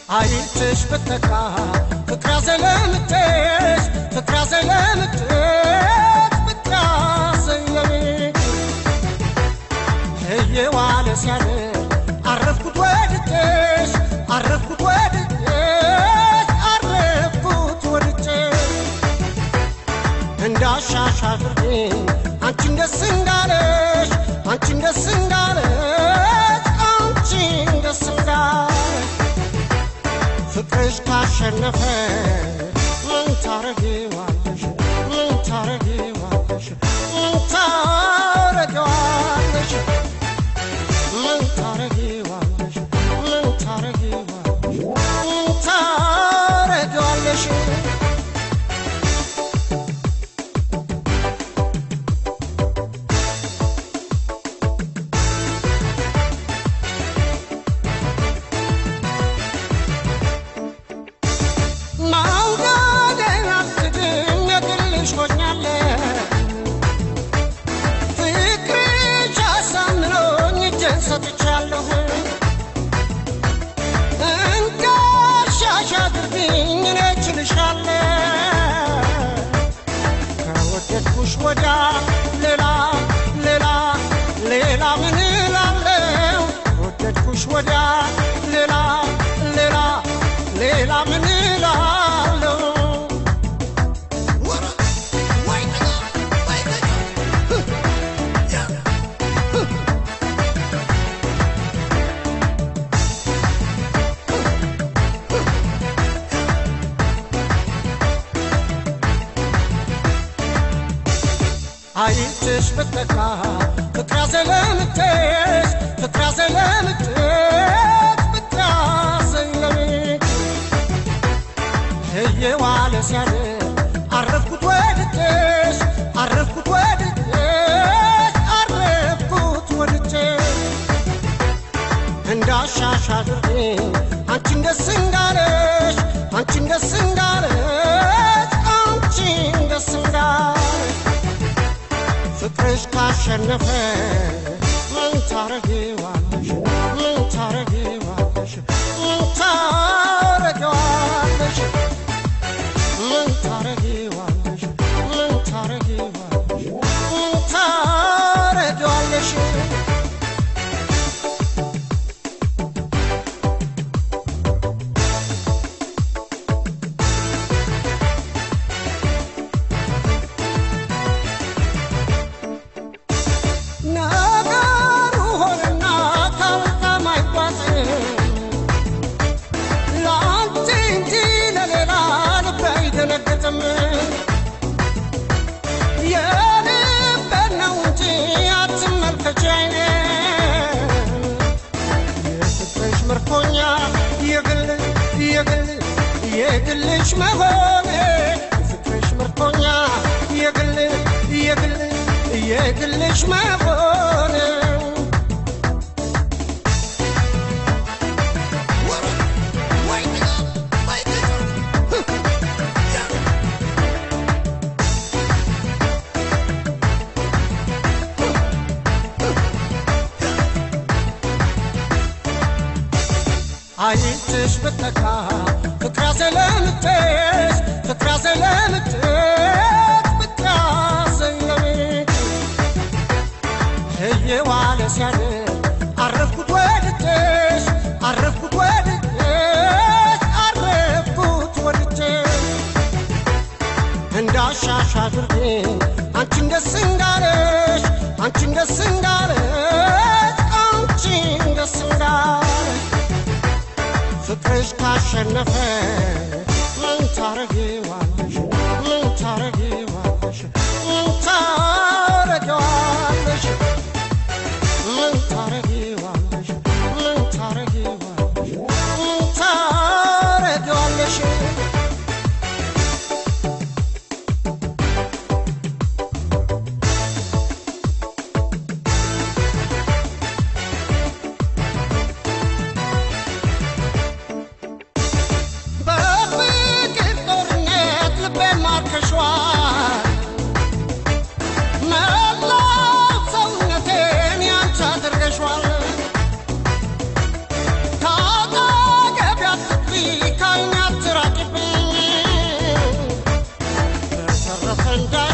አይትሽ ብትካ ፍቅር ያዘለምትሽ ፍቅር ያዘለምትሽ ፍቅር ያዘለምትሽ እየዋለ ሲያድር አረፍኩት ወድጄሽ አረፍኩት ወድጄሽ አረፍኩት ወድጄሽ እንዳሻሽ አድርጌ አንቺን ደስ እንዳለሽ አንቺን ደስ እንዳለሽ አንቺን ደስ እንዳለሽ ፍቅርሽ ካሸነፈ ምን ታረጊዋለሽ ምን ታረጊዋለሽ ምን ታረጊዋለሽ ምን ታረጊዋለሽ ምን ታረጊዋለሽ ምን ታረጊዋለሽ ማውደዴን አልክድም የግልሽ ሆኛለሁ ፍቅርሽ አሳምኖኝ እጄን ሰጥቻለሁ እንዳሻሽ አድርግኝ እኔ እችልሻለሁ ከወደድኩሽ ወዲያ ሌላ ሌላ ሌላ ምን እላለሁ ከወደድኩሽ ወዲያ ሌላ ሌላ ሌላ ምን እላለሁ አይትሽ ብትካ ፍቅር ያዘለምትሽ ፍቅር ያዘለምትሽ ፍቅር ያዘለምትሽ እየዋለ ሲያድር አረፍኩት ወድጄሽ አረፍኩት ወድጄሽ አረፍኩት ወድጄሽ እንዳሻሽ አድርጌ አንቺን ደስ እንዳለሽ አንቺን ደስ እንዳለሽ አንቺን ደስ እንዳለሽ ፍቅርሽ ካሸነፈ ምን ታረጊዋለሽ ምን ታረጊዋለሽ ምን ታረጊዋለሽ ምን ታረጊዋለሽ ምን ታረጊዋለሽ ምን ታረጊዋለሽ ነገሩ ሆነና ካልካም አይጓዝም ለአንቺ እንጂ ለሌላ ልቤ አይደነግጥም የልቤን ነው እንጂ አትመልከች ዓይኔን የፍቅርሽ ምርኮኛ የግል የግል የግልሽ መሆኔ የፍቅርሽ ምርኮኛ የግል የግል የግልሽ መሆኔ አይትሽ ብትካ ፍቅር ያዘለምትሽ ፍቅር ያዘለምትሽ ፍቅር ያዘለምትሽ እየዋለ ሲያድር አረፍኩት ወድጄሽ አረፍኩት ወድጄሽ አረፍኩት ወድጄሽ እንዳሻሽ አድርጌ አንቺን ደስ እንዳለሽ አንቺን ደስ እንዳለሽ አንቺን ደስ እንዳለሽ ፍቅርሽ ካሸነፈ ምን ታረጊዋለሽ ምን ታረጊዋለሽ ምን ታረጊዋለሽ ምን ታረጊዋለሽ ምን ታረጊዋለሽ ምን ታረጊዋለሽ በፍቅር ጦርነት እንዳይ